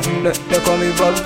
They, they call me Bob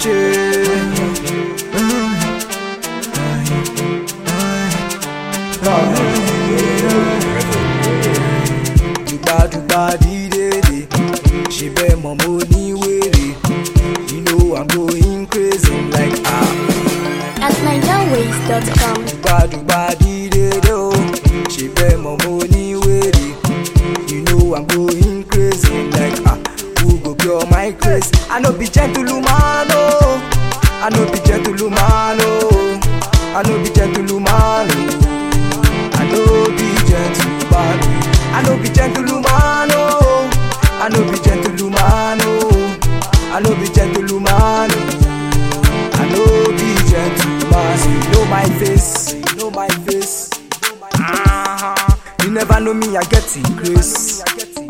Dùgbà dùgbà dídèdè, ṣe bẹ́ẹ̀ mọ̀ mo ní wèrè. You know I'm going crazy like ah. At NigerWays.com. Dùgbà dùgbà dídèdè o, ṣe bẹ́ẹ̀ mọ̀ mo ní wèrè. You know I'm going crazy like ah. Who go cure my craze? I no be gentleman o. I no be gentleman o. I no be gentleman o. I no be gentleman o. I no be gentleman o. I no be gentleman o. I no be gentleman o. I no be gentleman. So you know my face, you know my face. Ah, you never know me, I get in grace.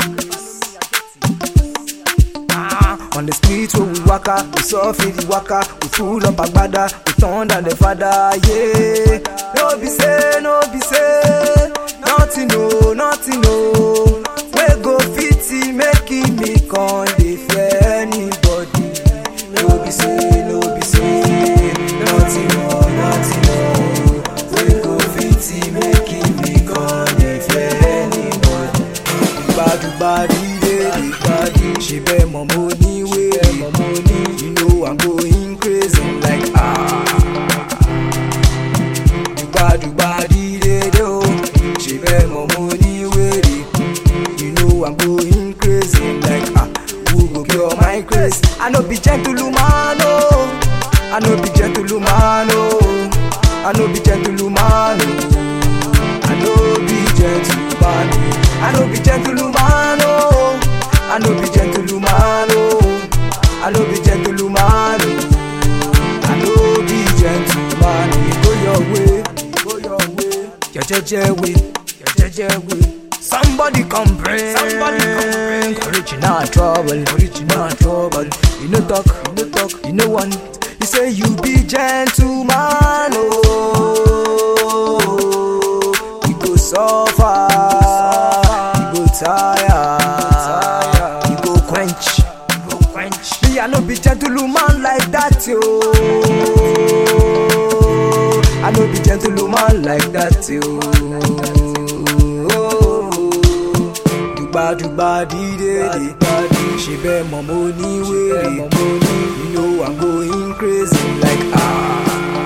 Ah, on the street where we waka, we surf in the waka, we full up agbada, we turn down the father, yeah. No be say, no be say, nothing no, nothing no. We go fitty, making me con dey fear anybody. No be say, no be say, nothing no, nothing no. We go fitty, making me con dey fear anybody. Dùgbàdùgbà dídé dìgbàdì ṣe bẹ́ẹ̀ mọ̀ mo ní wéèrè mọ̀ mo ní you know I'm going crazy like ah. Dùgbàdùgbà dídé dé o ṣe bẹ́ẹ̀ mọ̀ mo ní wéèrè you know I'm going crazy like ah. Who go cure my craze? I no be gentleman o. I no be gentleman o. I no be gentleman o. I no be gentleman. I no be gentleman. Oh, I no be gentleman. Oh, I no be gentleman. Oh, I no be gentleman. You go your way, go your way, your jeje way, your jeje way. Somebody come bring, somebody come bring. Original trouble, original trouble. You no talk, you no talk, you no want. You say you be gentleman. Oh, you go suffer, you go tire, you go quench, you go quench. Me, I no be gentleman like that, yo. I no be gentleman like that, yo. Dùgbàdùgbà dídé dé, ṣe bẹ́ẹ̀ mọ̀ mo ní wèrè. You know I'm going crazy like ah.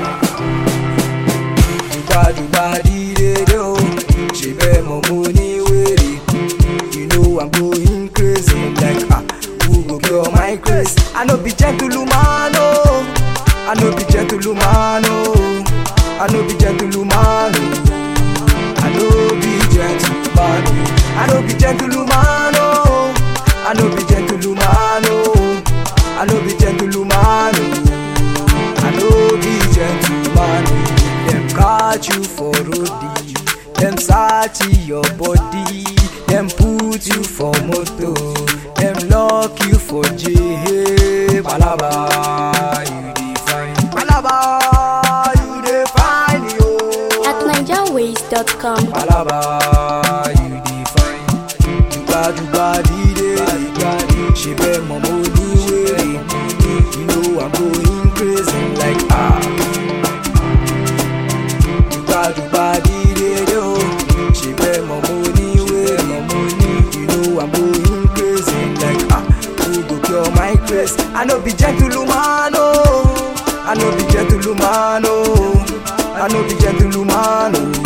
Dùgbàdùgbà dídé dé o, ṣe bẹ́ẹ̀ mọ̀ mo ní wèrè. You know I'm going crazy like ah. Who go cure my craze? I no be gentleman o. I no be gentleman o. I no be gentleman o. I no be gentleman o. I no be gentleman o. I no be gentleman o. I no be gentleman o. I no be gentleman o. Dem catch you for road, dem search your body, dem put you for motor, dem lock you for jail. Palaba, you dey find. Palaba, you dey find yo. At NigerWays.com. Palaba, you dey find. Dùgbàdùgbà dídé dígbàdì, ṣe bẹ́ẹ̀ mọ̀ mo ní wèrè. You know I'm going crazy like ah. Dùgbàdùgbà dídé dé o, ṣe bẹ́ẹ̀ mọ̀ mo ní wèrè. You know I'm going crazy like ah. Who go cure my craze? I no be gentleman o. I no be gentleman o. I no be gentleman o.